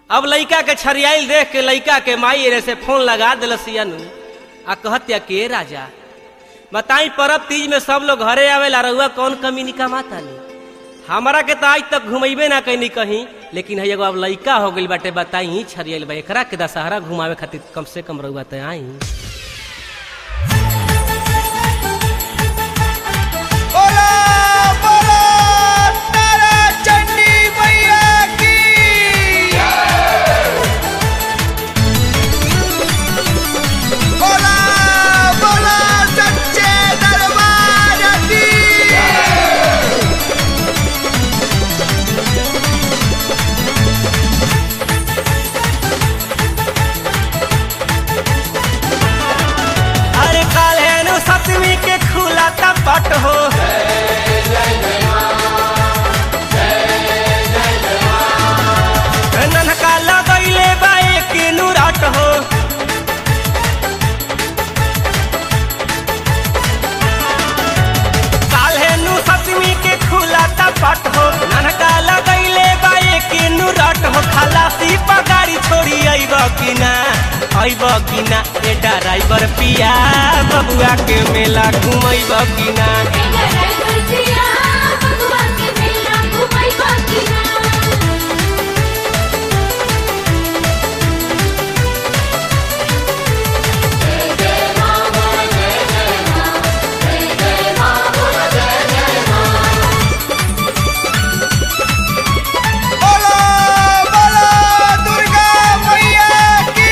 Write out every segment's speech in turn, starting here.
अब लइका के छरियाइल देख के लइका के माई रे से फोन लगा दिलसियन आ कहत्या के राजा बताई परब तीज में सब लोग घरे आवेला रहुआ कौन कमी निकामातानी हमारा के तो आज तक घुमैबे ना कैनी कहीं लेकिन है एगो अब लइका हो गइल बाटे बताई छरियाइल बा एकरा के दशहरा घुमावे खातिर कम से कम रहुआ त आई बोला बोला तारा चंडी मैया की बोला बोला सच्चे दरबार की अरे काल है नु सतमी के खुला पट हो ननका लगैले बा एक नुराट हो काल है नु सतमी के खुला पट हो ननका लगैले बा एक नुराट हो खलासी पगारी छोड़ी अइब कि ना अइब कि ना ए ड्राइवर पिया बबुआ के मेला घुमैब कि ना बोला बोला दुर्गा मैया की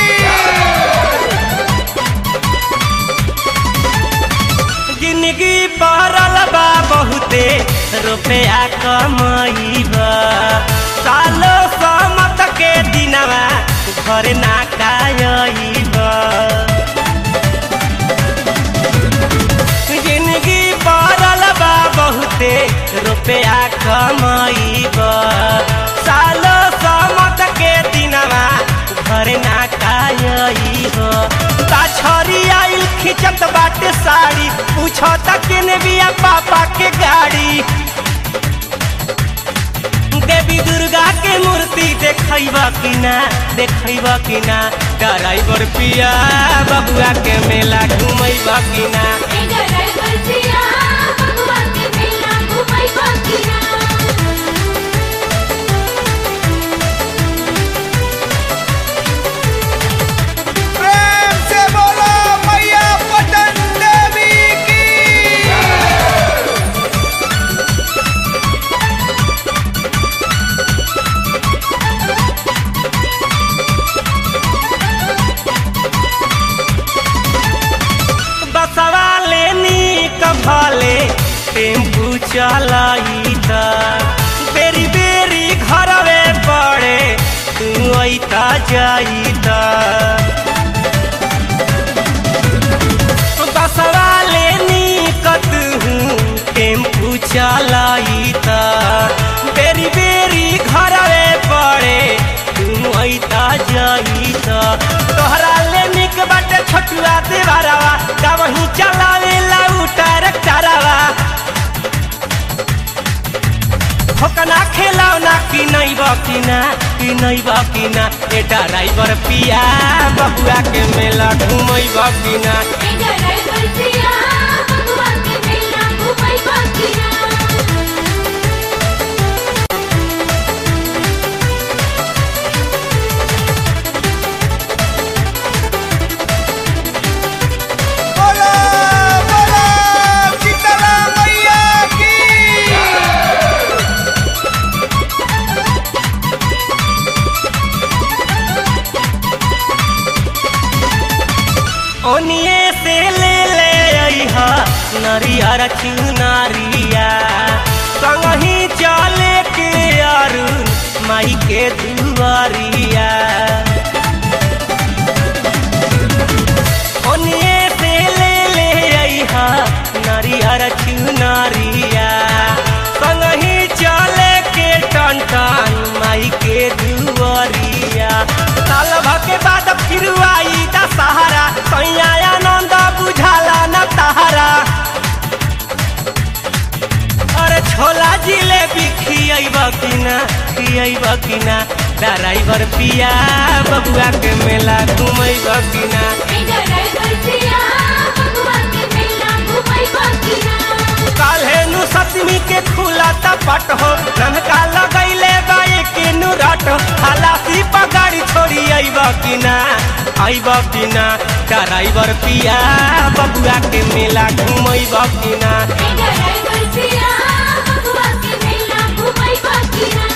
जिंदगी पहरल बा बहुते रुपया कमैब सालो समत के दिनवा घर ना कायब जिंदगी पहरल बा बहुते रुपया कमैब सालो समत के दिनवा घर ना कायब छरी आइल खिंचत बाटे साड़ी पूछो तक ने बिया पापा के गाड़ी देवी दुर्गा के मूर्ति देखब कि ना देखब कि ना ड्राइवर पिया बबुआ के मेला घुमैब कि ना प्रेम से बोलो मैया पटन देवी की बसवा लेनी कभले टेम्पू चलाई त बेरी बेरी घरवे पड़े तू ऐता जाई त बसवा लेनी कतहू टेम्पू चलाई त बेरी बेरी घरवे पड़े तू ऐता जाई त तोहरा ले निक बाटे छोटुआ देवारावा का वही चलावे लाउटर करावा ठोकना खेलौना कि नहीं बकिना कि नहीं बकिना ए ड्राइवर पिया बबुआ के मेला घुमई बकिना बोला बोला शीतला मैया की ओनिए से ले ले अइहा नरियर चुनारिया संगही चले के अरुण माई के दुआरिया ओनिए से ले ले अइहा नरियर चुनारिया संगही चले के टन टन माई के दुआरिया साल भर के बाद फिर आई दशहरा सैया आनंद बुझाला न तहरा अरे छोला जिलेबी खियब कि ना खियब कि ना ड्राइवर पिया बबुआ के मेला घुमैब कि ना काल्हे नु सतमी के खुला तपट हो ननका लगैले बाए के नु रट खलासी पगाड़ी छोड़ी अइब कि ना अइब कि ना ड्राइवर पिया बबुआ के मेला घुमैब कि ना Hey,